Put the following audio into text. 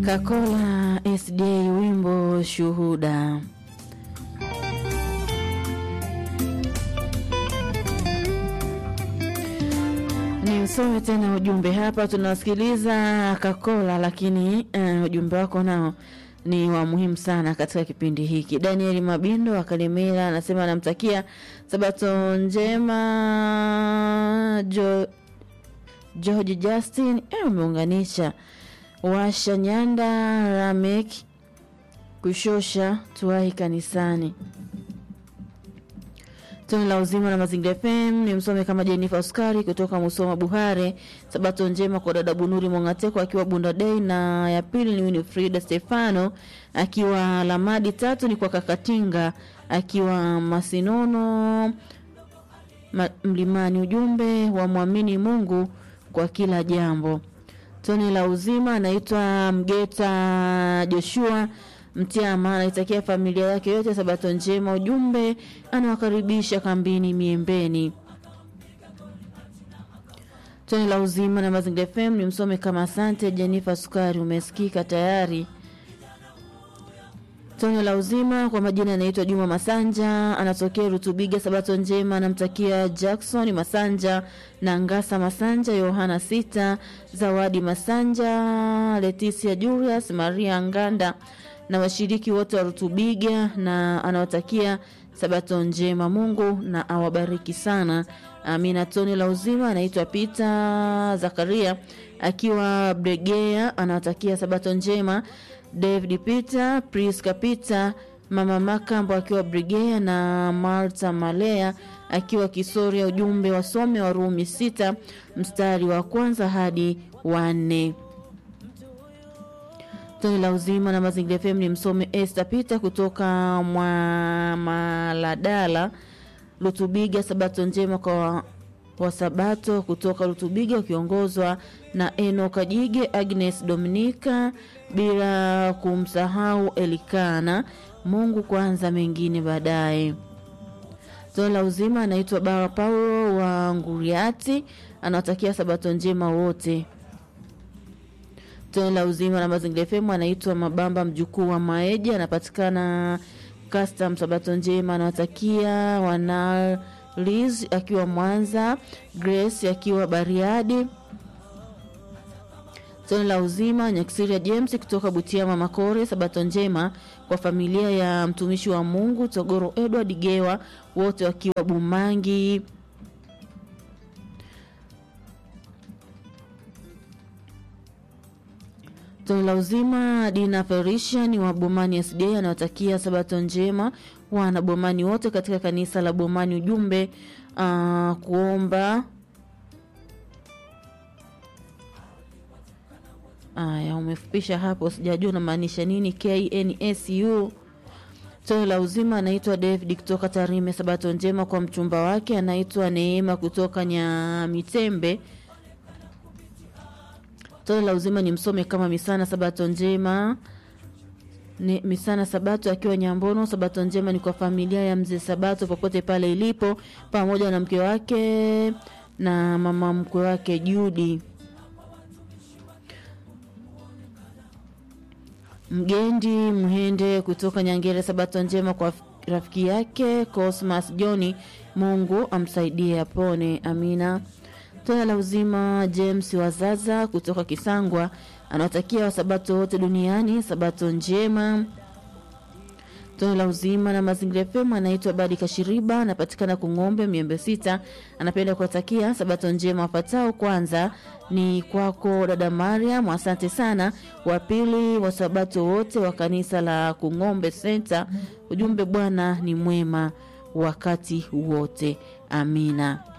Kakola SDA wimbo shuhuda. Ni usome tena ujumbe hapa, tunasikiliza Kakola, lakini uh, ujumbe wako nao ni wa muhimu sana katika kipindi hiki. Daniel Mabindo wa Kalemera anasema anamtakia sabato njema jo, George Justin eh, umeunganisha washa Nyanda Ramek kushosha tuwahi kanisani. Toni la uzima na mazingira FM ni msome kama Jenifa Oskari kutoka Musoma Buhare. Sabato njema kwa dada Bunuri Mongateko akiwa Bunda Day, na ya pili ni Winifrida Stefano akiwa Lamadi. Tatu ni kwa Kakatinga akiwa Masinono ma, Mlimani. Ujumbe wa mwamini Mungu kwa kila jambo. Toni la uzima anaitwa Mgeta Joshua Mtiama anaitakia familia yake yote sabato njema. Ujumbe anawakaribisha kambini Miembeni. Toni la uzima na Mazingira FM ni msome kama asante. Jenifa Sukari, umesikika tayari. Toni la uzima kwa majina anaitwa Juma Masanja, anatokea Rutubiga. Sabato njema anamtakia Jackson Masanja na Ngasa Masanja, Yohana Sita, Zawadi Masanja, Leticia Julius, Maria Nganda na washiriki wote wa Rutubiga, na anawatakia sabato njema. Mungu na awabariki sana, amina. Toni la uzima anaitwa Peter Zakaria akiwa Bregea, anawatakia sabato njema. David Peter, Priska Peter, Mama Makambo akiwa Brigea na Marta Malea akiwa Kisoria. Ujumbe wasome Warumi sita mstari wa kwanza hadi wa nne. Toni la uzima na mazingira FM ni msome Esther Peter kutoka Mwamaladala Lutubiga. Sabato njema kwa wasabato kutoka Lutubiga wakiongozwa na Eno Kajige, Agnes Dominika, bila kumsahau Elikana. Mungu kwanza, mengine baadaye. Toni la uzima anaitwa Bawa Paulo wa Nguriati, anawatakia sabato njema wote. Toni la uzima na mazingira FM anaitwa Mabamba mjukuu wa Maeja, anapatikana custom. Sabato njema anawatakia wana Liz akiwa Mwanza, Grace akiwa Bariadi. Toni la uzima Nyaksiria James kutoka Butiama Makore. Sabato njema kwa familia ya mtumishi wa Mungu Togoro Edward Gewa, wote wakiwa Bumangi. Toni la uzima Dina Ferisha ni wa Bomani SDA anawatakia sabato njema wana Bomani wote katika kanisa la Bomani. Ujumbe uh, kuomba aya, umefupisha hapo, sijajua unamaanisha nini. KNSU Toni la uzima anaitwa David kutoka Tarime. Sabato njema kwa mchumba wake anaitwa Neema kutoka Nyamitembe. Toni la uzima ni msome kama Misana. Sabato njema ni Misana Sabato akiwa Nyambono. Sabato njema ni kwa familia ya mzee Sabato popote pale ilipo, pamoja na mke wake na mama mkwe wake Judi Mgendi Mhende kutoka Nyangere. Sabato njema kwa rafiki yake Cosmas Joni, Mungu amsaidie apone, amina. Tone la uzima James Wazaza kutoka Kisangwa anawatakia wasabato wote duniani sabato njema. Tone la uzima na mazingira FM anaitwa Badi Kashiriba, anapatikana Kung'ombe Miembe Sita. Anapenda kuwatakia sabato njema wapatao. Kwanza ni kwako dada Mariam, asante sana. Wa pili wasabato wote wa kanisa la Kung'ombe Center. Ujumbe, Bwana ni mwema wakati wote, amina.